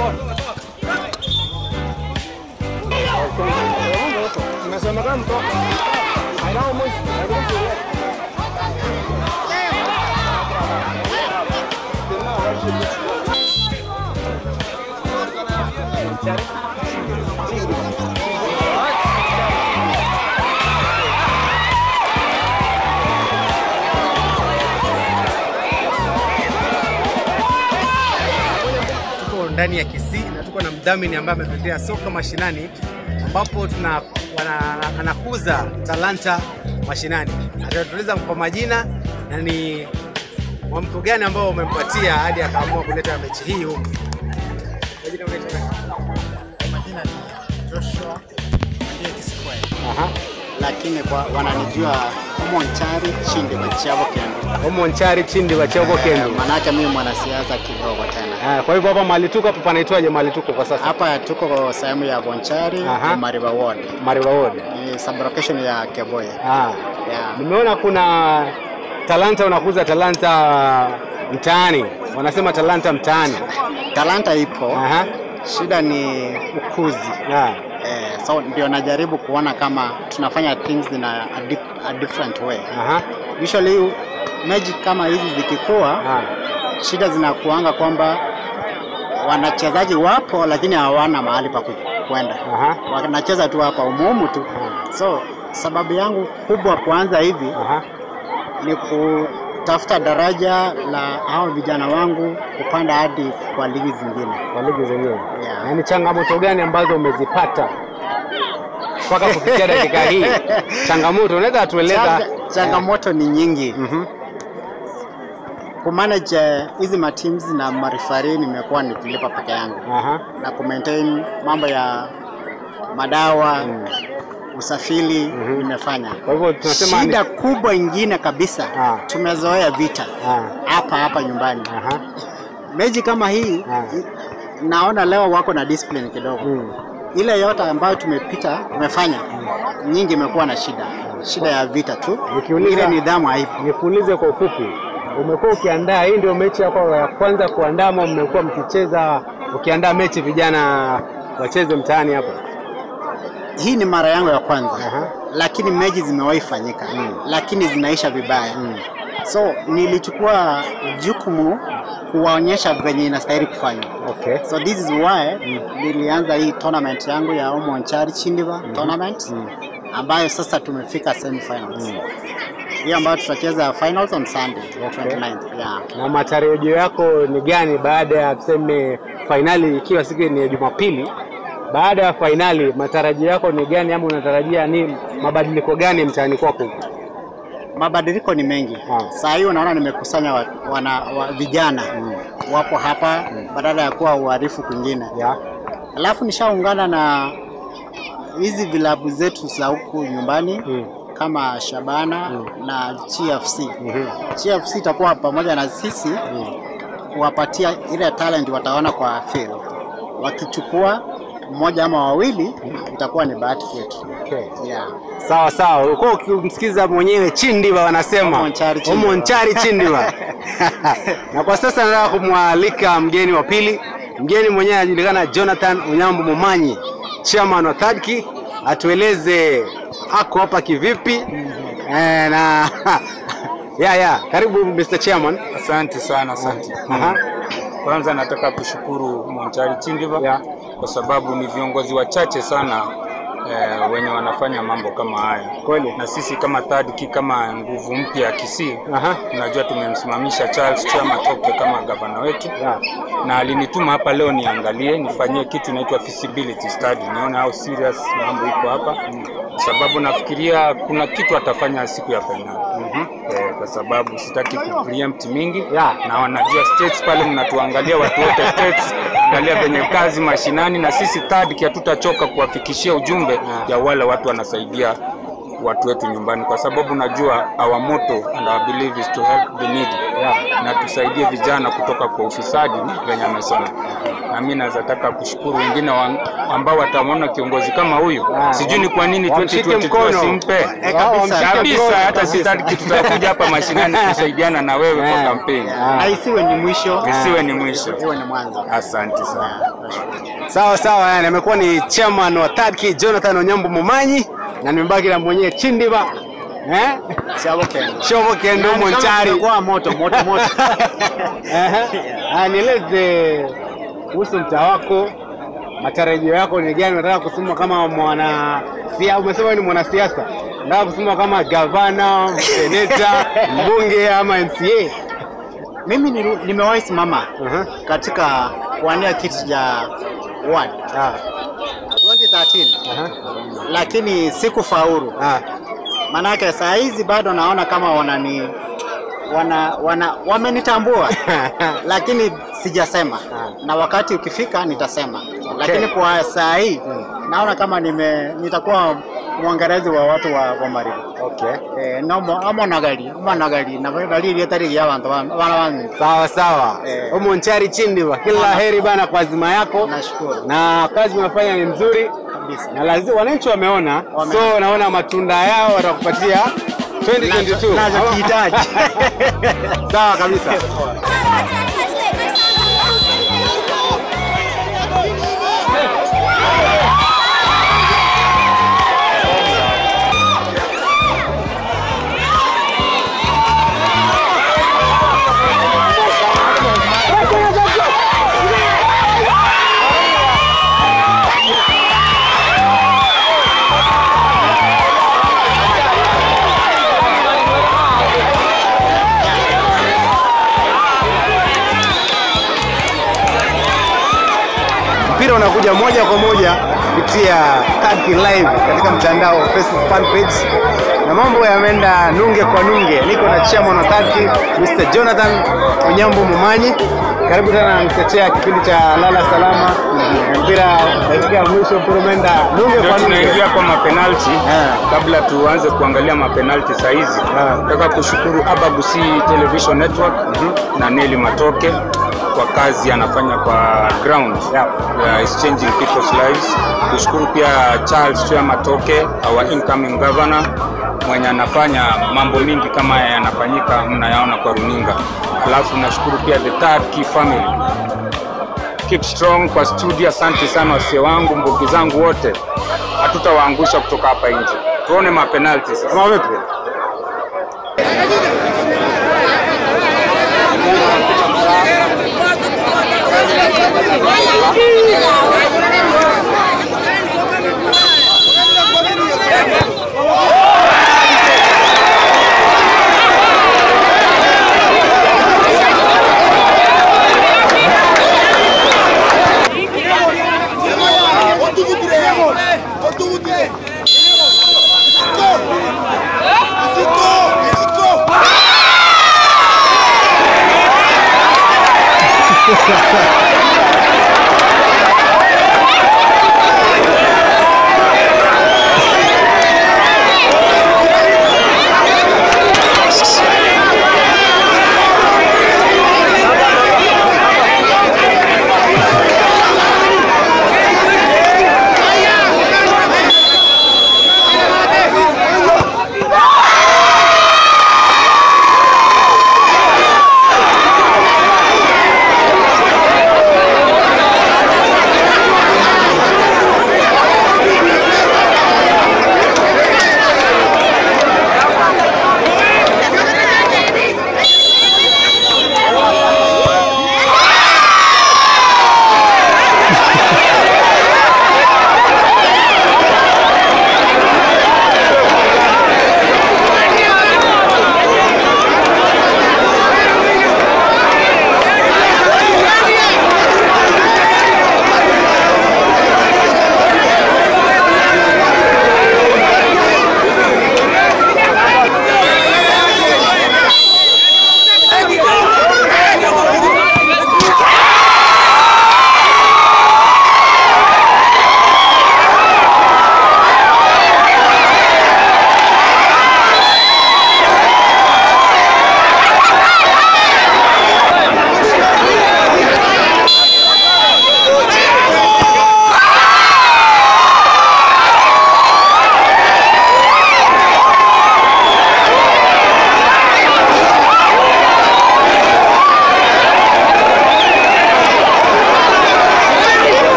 Imesemekana mtoka. Hainao mwisho. tuko ndani ya Kisii na tuko na mdhamini ambaye ametuletea soka mashinani ambapo tuna wana, anakuza talanta mashinani. Atatueleza kwa majina na ni mwamko gani ambao umempatia hadi akaamua kuleta mechi hii huku. Majina unaitwa nani? Majina ni Joshua Madia Kisikwae, Aha. lakini kwa wananijua Monchari Chindi Machiavo Kendo. Omo Nchari Chindi wa Choko Eh, Kendo. Manake mimi mwanasiasa kidogo tena. Ah, kwa hivyo hapa mahali tuko hapa panaitwaje mahali tuko kwa sasa? Hapa tuko sehemu ya Bonchari Aha. na Mariba Ward. Mariwa Ward. Ni sublocation ya Keboye. Ah. Yeah. Nimeona kuna talanta unakuza talanta mtaani. Wanasema talanta mtaani. Talanta ipo, Aha. shida ni ukuzi. Ah. Eh, so ndio najaribu kuona kama tunafanya things in a, a, dip, a different way. Aha. Usually magic kama hizi zikikuwa Ah. shida zinakuanga kwamba wanachezaji wapo lakini hawana mahali pa ku- kwenda, Aha. wanacheza tu hapa umuhumu tu. So sababu yangu kubwa kuanza hivi Aha. ni kutafuta daraja la hao vijana wangu kupanda hadi kwa ligi zingine. Kwa ligi zenyewe. Yeah. Na ni changamoto gani ambazo umezipata mpaka kufikia dakika hii? Changamoto unaweza tueleza? Changa, changamoto ni nyingi Mhm. kumanage eh, hizi mateams na marifari, nimekuwa nikilipa peke yangu Aha. na kumaintain mambo ya madawa usafiri nimefanya. Kwa hivyo tunasema ni- Shida kubwa ingine kabisa Ah. tumezoea vita Ah. hapa hapa nyumbani. Aha. Mechi kama hii Ah. naona leo wako na discipline kidogo. Mm. Ile yote ambayo tumepita tumefanya nyingi imekuwa na shida, shida ya vita tu, Nikiuliza- ile nidhamu haipo. Nikuulize kwa ufupi, umekuwa ukiandaa, hii ndio mechi yako ya kwanza kuandaa ama mmekuwa mkicheza ukiandaa mechi vijana wacheze mtaani hapa? Hii ni mara yangu ya kwanza Aha. lakini mechi zimewahi fanyika lakini zinaisha vibaya so nilichukua jukumu kuwaonyesha venye inastahili kufanywa. Okay. So this is why nilianza hii tournament yangu ya Omonchari Chindiva tournament ambayo sasa tumefika semi-finals. Hii ambayo tutacheza finals on Sunday Okay. 29th. Yeah. Na matarajio yako ni gani baada ya tuseme fainali ikiwa siku ni ya Jumapili? Baada ya fainali matarajio yako ni gani, ama unatarajia ni mabadiliko gani mtaani kwako? Mabadiliko ni mengi. Ah. Saa hii unaona nimekusanya wa, wana, wa, vijana wapo hapa badala ya kuwa uharifu kwingine. Ya. Alafu nishaungana na hizi vilabu zetu za huku nyumbani Mm. kama Shabana na GFC. Mhm. GFC itakuwa pamoja na sisi kuwapatia ile talent wataona kwa field. Wakichukua mmoja ama wawili itakuwa ni bahati yetu. Okay. Yeah. Sawa sawa, ulikuwa ukimsikiza mwenyewe Chindiva wanasema Omonchari Chindiva. Omonchari Chindiva. na kwa sasa nataka kumwalika mgeni wa pili. Mgeni mwenyewe anajulikana Jonathan Unyambo Momanyi, chairman wa Thadki, atueleze ako hapa kivipi eh, na ya ya, karibu Mr. Chairman. Asante sana, asante. Aha. Kwanza nataka kushukuru Monchari Chindiva Yeah. kwa sababu ni viongozi wachache sana eh, wenye wanafanya mambo kama haya. Kweli. Na sisi kama Third Key kama nguvu mpya ya Kisii Aha. tunajua tumemsimamisha Charles Chama Toke kama gavana wetu Yeah. na alinituma hapa leo niangalie nifanyie kitu inaitwa feasibility study, nione how serious mambo iko hapa, kwa sababu nafikiria kuna kitu atafanya siku ya fainali eh, kwa sababu sitaki ku preempt mingi Yeah. na wanajua states pale, mnatuangalia watu wote states, angalia venye kazi mashinani, na sisi Third Key hatutachoka kuwafikishia ujumbe ya wale watu wanasaidia watu wetu nyumbani, kwa sababu najua our motto and our belief is to help the needy Yeah. na tusaidie vijana kutoka kwa ufisadi venye amesema. Na mimi naweza taka kushukuru wengine wa, ambao watamwona kiongozi kama huyu. Ah, Sijui ni kwa nini wamshike 2022 mkono. wasimpe Eh, kabisa. Wamshike kabisa. mkono Hata kabisa. sitaki tutakuja hapa mashinani kusaidiana na wewe Eh. kwa kampeni, Ah. na isiwe ni mwisho, isiwe ni mwisho. iwe ni mwanzo. Asante sana. Sawa sawa, yani amekuwa ni chairman wa Third Key Jonathan Onyambo Mumanyi na nimebaki na mwenyewe Chindiba eh Siabo Kenya. Shomo Kendo Yaani kama Monchari. kumekuwa moto moto moto. Ehe. Ah, nieleze kuhusu mtaa wako, matarajio yako ni gani? Unataka kusema kama mwana sia, umesema wewe ni mwanasiasa, unataka kusema kama gavana, seneta, mbunge ama MCA? Mimi nilu- nimewahi simama Aha. katika kuwania kiti cha ward Ah, 2013 aha. lakini sikufaulu. Ah, Manake saa hizi bado naona kama wanani wana, wana wamenitambua lakini sijasema, Ah. na wakati ukifika nitasema, lakini kwa saa hii naona kama nime nitakuwa mwangalizi wa watu wa, wa Maribu. okay. Eh, nomo amo nagali amo nagali na dalili yatari ya bantu bana bana Sawa sawa. Eh. Umonchari Chindiba, kila heri bana kwa azima yako, Nashukuru na kazi unafanya ni nzuri kabisa. na lazima wananchi wameona, Wame- so naona matunda yao watakupatia 2022 Nachokihitaji. sawa kabisa. mpira unakuja moja kwa moja kupitia Third Key live katika mtandao wa Facebook fan page, na mambo yameenda nunge kwa nunge. Niko na chairman wa Third Key Mr. Jonathan Onyambo Mumanyi. Karibu tena mtetea kipindi cha lala salama. Mpira dakika ya mwisho, mpira umeenda nunge Ndio kwa nunge. tunaingia kwa mapenalti. Ah. Kabla tuanze kuangalia mapenalti saa hizi, Ah. nataka kushukuru Abagusi Television Network na Neli Matoke kwa kazi anafanya kwa ground Yeah. yeah, is changing people's lives. Kushukuru pia Charles Chua Matoke, our incoming governor mwenye anafanya mambo mingi kama haya yanafanyika, mnayaona kwa runinga. Alafu nashukuru pia the Third Key family keep strong kwa studio. Asante sana wasee wangu, mbugi zangu wote, hatutawaangusha kutoka hapa nje. Tuone mapenalti sasa. Kama vipi?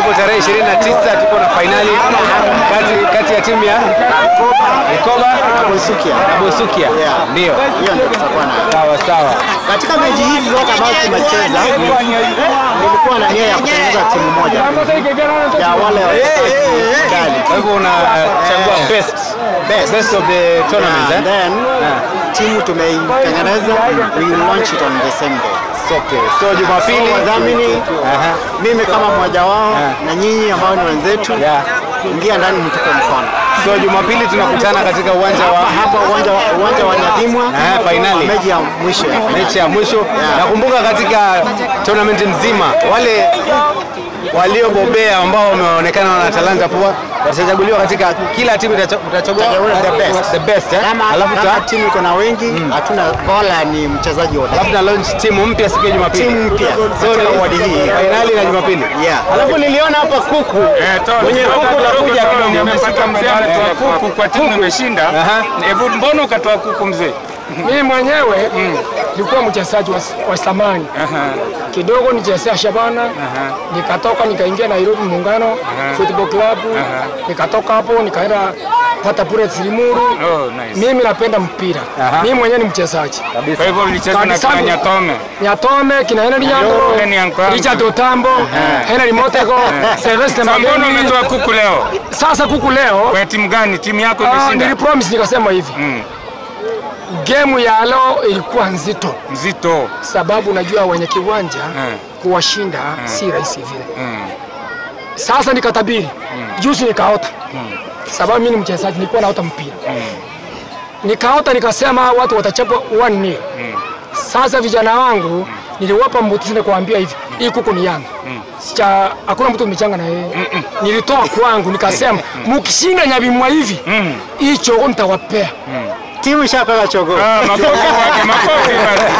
ambapo tarehe 29 tuko na fainali kati, kati ya timu ya Mikoba na Boisukia. na Bosukia. Yeah. Ndio. Hiyo ndio tutakuwa nayo. Sawa sawa. Katika mechi hizi zote ambazo tumecheza, nilikuwa na nia ya kutengeneza timu moja ya wale kali. Kwa hivyo unachagua best best best of the tournament And eh? then timu tumeitengeneza, we will launch it on the same day. Okay. So Jumapili Wadhamini Aha. mimi kama mmoja wao na nyinyi ambao ni wenzetu, Yeah. ingia ndani mtupe mkono. So Jumapili tunakutana katika uwanja Hapa wa hapa uwanja wa uwanja wa Nyadimwa, Eh, finali. mechi ya mwisho ya finali. mechi ya mwisho. Nakumbuka katika tournament nzima wale waliobobea ambao wameonekana wana talanta poa watachaguliwa katika kila timu itacha- utachagua The best. the best eh? Kama, Alafu kama ta timu iko na wengi, hatuna bora, ni mchezaji wote. alafu na launch timu mpya siku ya Jumapili. Timu mpya So katika ni wadi hii. finali na Jumapili. Yeah. Alafu niliona hapa kuku. Mwenye kuku utakuja kidogo. Nimepata mzee ametoa kuku kwa timu imeshinda. Aha. Hebu mbona ukatoa kuku mzee? Mimi mwenyewe nilikuwa mchezaji wa, wa zamani kidogo, nichezea Shabana nikatoka nikaingia Nairobi Muungano Football Club nikatoka hapo nikaenda pata pure Silimuru. Oh, nice. Mimi napenda mpira, Aha. mimi mwenyewe ni mchezaji Kwa hivyo ulicheza na Kabisa. kina Nyatome. Nyatome kina Henry Nyangoro, Henry Nyangoro. Richard Otambo, Henry Motego, Sylvester Sasa mbona Mageni. umetoa kuku leo? Sasa kuku leo Kwa timu gani? Timu yako ah, imeshinda? nilipromise nikasema hivi Mm. game ya leo ilikuwa nzito Mzito. sababu unajua wenye kiwanja Mm. kuwashinda si rahisi vile. Mm. Sasa nikatabiri juzi, nikaota sababu mimi ni mchezaji, nilikuwa naota mpira nikaota, nikasema watu watachapwa 1-0 Sasa vijana wangu niliwapa mbuti kuambia hivi, hii kuku ni yangu Sicha, hakuna mtu umechanga na yeye. Nilitoa kwangu nikasema, mkishinda Nyabimwa hivi hii chogo nitawapea. Timu ishapewa chogo. Ah, makofi kwake, makofi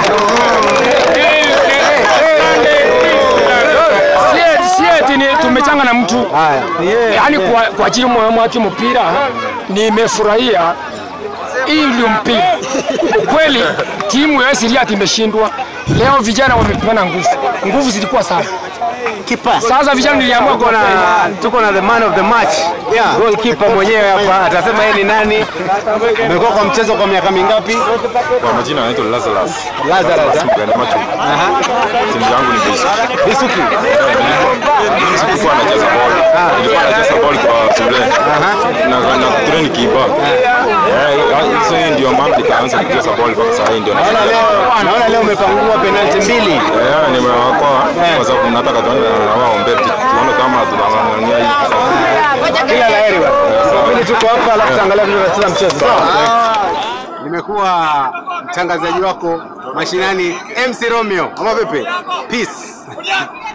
Si eti- si eti ni tumechanga na mtu Haya. yaani kwa, kwa ajili mwa mwaki mpira nimefurahia. Hii ndio mpira kweli. Timu ya Siriati imeshindwa leo, vijana wamepimana nguvu, nguvu zilikuwa sana. Kipa. Sasa vijana niliamua Tuko na tuko na the man of the match. Yeah. Goalkeeper mwenyewe hapa atasema yeye ni nani. Amekuwa kwa mchezo kwa miaka mingapi? Kwa majina anaitwa Lazarus. Lazarus. eh? Mgani macho. Timu yangu ni Bisuki. Bisuki. Sikuwa nacheza boli. Nilikuwa nacheza boli kwa shule. Na na kutrain kiba. Eh, hizo hiyo ndio mambo nikaanza kucheza boli kwa sasa hii ndio Naona nacheza. leo naona leo umepangua penalti mbili. Eh, nimewakoa kwa sababu nataka tuone na wao mbele tuone kama tunang'ang'ania hii. Kila la heri bwana. Mimi tuko hapa alafu tutaangalia vile tunacheza mchezo. Nimekuwa mtangazaji wako mashinani MC Romeo. Ama vipi? Peace.